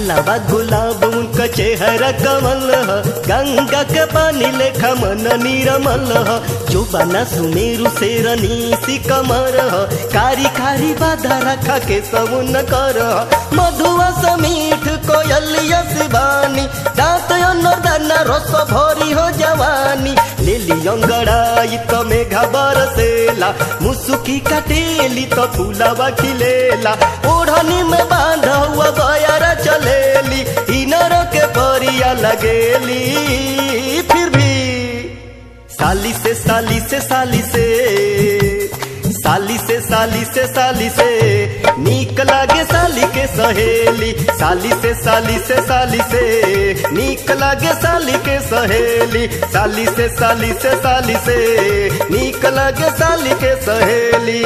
गालाबा गुलाब उनका चेहरा कमल ह गंगा के पानी लेखा मन निरमल ह जोबाना सुमेरु शेरनी सी कमर ह कारी कारी बाधा रखा के समुन कर ह मधुआ समीठ कोयलिया शिवानी दांत दाना रस भरी हो जवानी लेली अंगड़ाई तो मेघा बरसेला मुसुकी कटेली तो फूलवा खिलेला ओढ़नी में बांधा हुआ बयारा चलेली इनर के परिया लगेली फिर भी साली से साली से साली से साली से साली से साली से नीक लागे साली के सहेली साली से साली से साली से नीक लागे साली के सहेली साली से साली से साली से नीक लागे साली के सहेली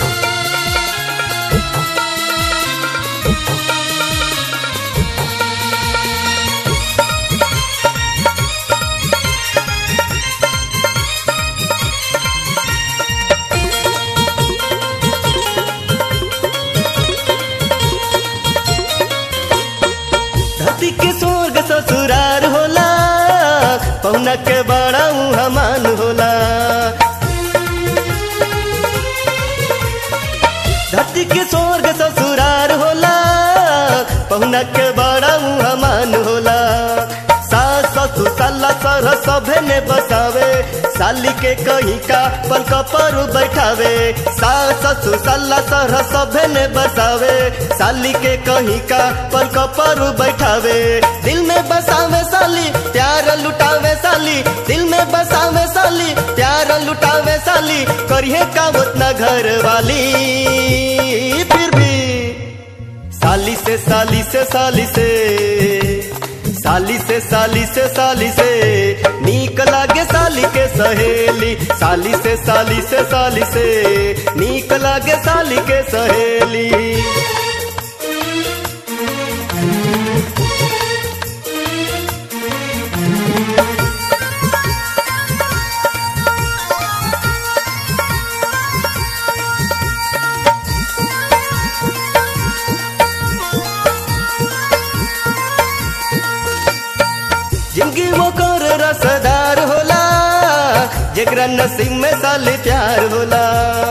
धरती के स्वर्ग ससुरार होला पौना के बड़ा हमान होला धरती के स्वर्ग ससुरार होला पहुना के बड़ा हमान होला सास ससुर साला सर सभे ने बसावे साली के कहीं का पलक पर बैठावे सास ससुर साला सर सभे ने बसावे साली के कहीं का पलक पर बैठावे दिल में बसावे साली प्यार लुटावे साली दिल में बसावे साली प्यार लुटावे साली करिए का उतना घर वाली फिर भी साली से साली से साली से साली से साली से साली से नीक लागे साली के सहेली साली से साली से साली से नीक लागे साली के सहेली जिंदगी वो कर रसदार होला जेकरा नसीब में साली प्यार होला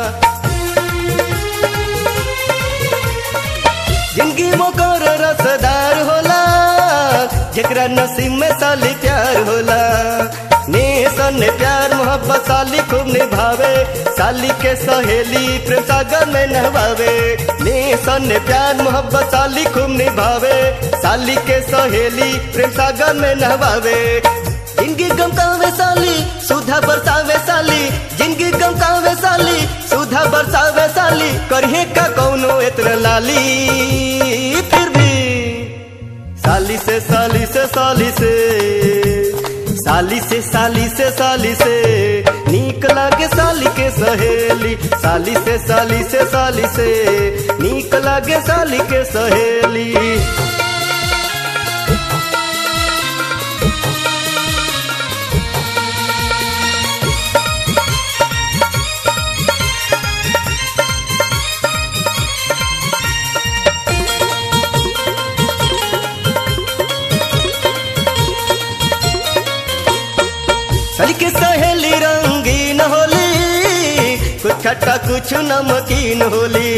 जिंदगी वो कर रसदार होला जेकरा नसीब में साली प्यार होला ने सन प्यार मोहब्बत साली खूब निभावे साली के सहेली प्रेम सागर में नहवावे ने सन प्यार मोहब्बत साली खूब निभावे साली के सहेली प्रेम सागर में नहवावे जिंदगी गमकावे साली सुधा बरसावे साली जिंदगी गमकावे साली सुधा बरसावे साली करिए का कौनो इतना लाली फिर भी साली से साली से साली से साली से साली से साली से नीक लागे साली के सहेली साली से साली से साली से नीक लागे साली के सहेली साली के सहेली रंगीन होली कुछ खट्टा कुछ नमकीन होली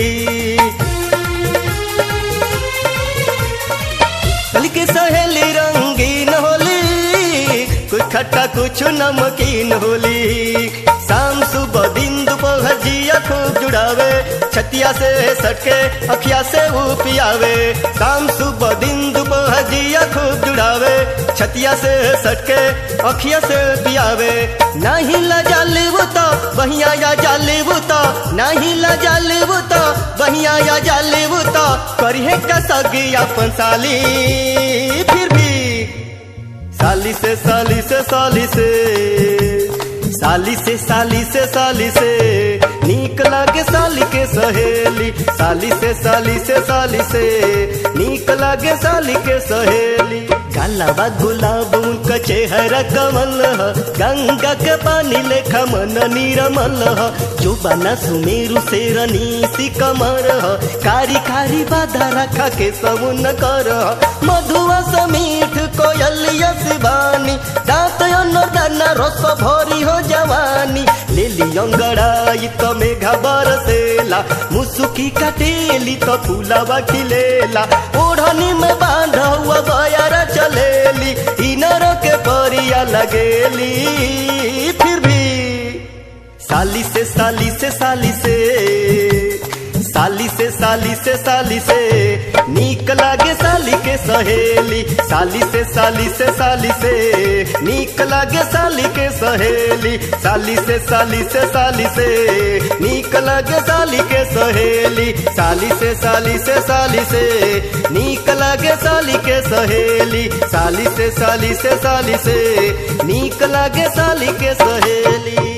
साली के सहेली रंगीन होली कुछ खट्टा कुछ नमकीन होली शाम सुबह दिन दोपहर जिया खूब जुड़ावे छतिया से सटके अखिया से वो पियावे शाम सुबह दिन दोपहर जिया खूब जुड़ावे छतिया से सटके अखिया से पियावे नहीं लजा लेबू तो बहिया या जा लेबू तो नहीं लजा लेबू तो बहिया या जा लेबू तो करिए का सगी अपन साली फिर भी साली से साली से साली से साली से साली से साली से नीक लागे साली के सहेली साली से साली से साली से नीक लागे साली के सहेली गालाबा गुलाब उनका चेहरा कमल ह गंगा के पानी लेखा मन निरमल ह जुबाना सुमेरु शेरनी सी कमर ह कारी कारी बाधा रखा के समुन कर मधुआ समीठ कोयलिया शिवानी दांत दाना रस भरी हो जवानी लेली अंगड़ाई तो मेघा बरसेला मुसुकी कटेली तो फूलावा खिलेला ओढ़नी में बांध हुआ बयारा चलेली इनर के परिया लगेली फिर भी साली से साली से साली से साली से साली से साली से नीक लागे साली के सहेली साली से साली से साली से नीक लागे साली के सहेली साली से साली से साली से नीक लागे साली के सहेली साली से साली से साली से नीक लागे साली के सहेली साली से साली से साली से नीक लागे साली के सहेली